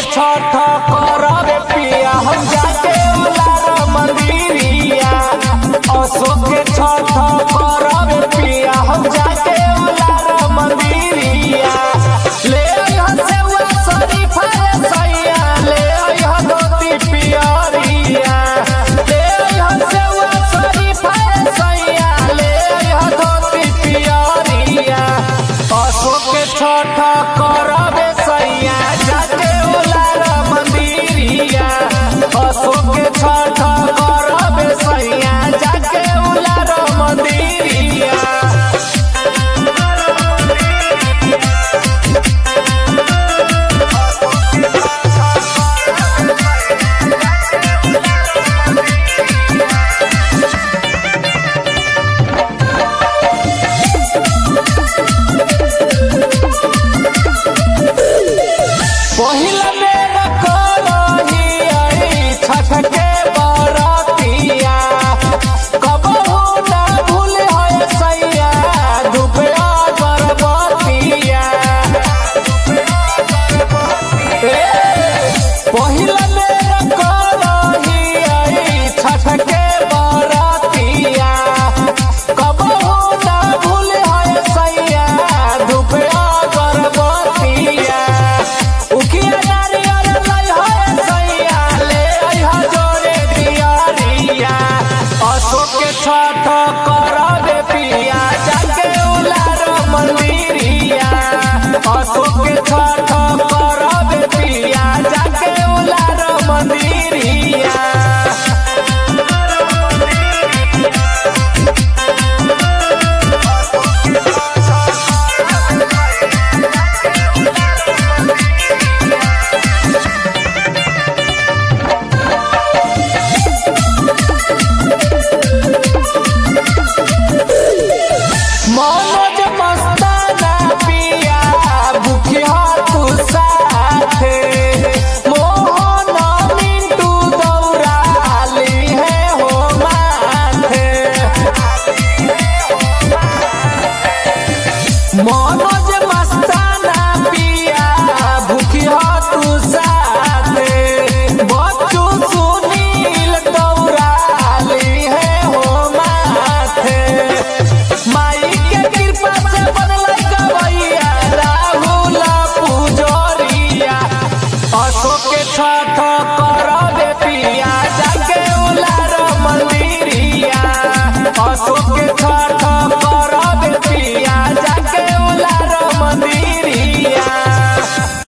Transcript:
छठ करबे पिया हम जाके उलार मंदिरिया अशोक के छठ करबे पिया हम जाके उलार मंदिरिया ले अइह सेवा शरीफा रे सैया ले अइह धोती पियरिया ले अइह सेवा शरीफा रे सैया ले अइह धोती पियरिया अशोक के छठ करबे सैया जाके उलार मंदिरिया अशोक के छठ करबे सैया जाके उलार मंदिरिया पहिला बेर करही आई छठ के बरतिया कबहू ना भूल है सैया दुपया बरबतिया ए, पहिला बेर करही आई छठ के बरतिया कबहू ना भूल है सैया दुपया बरबतिया उखिया नारियल लई है सैया ले अइह जोरे दियरिया अशोक के छठ करबे पिया जाके उलार मंदिरिया अशोक के छठ करबे पिया जाके उलार मंदिरिया मनोज मस्ताना पिया भूखिया तू साथे मोहन मिंटू दौड़ाली है हो माथे मनोज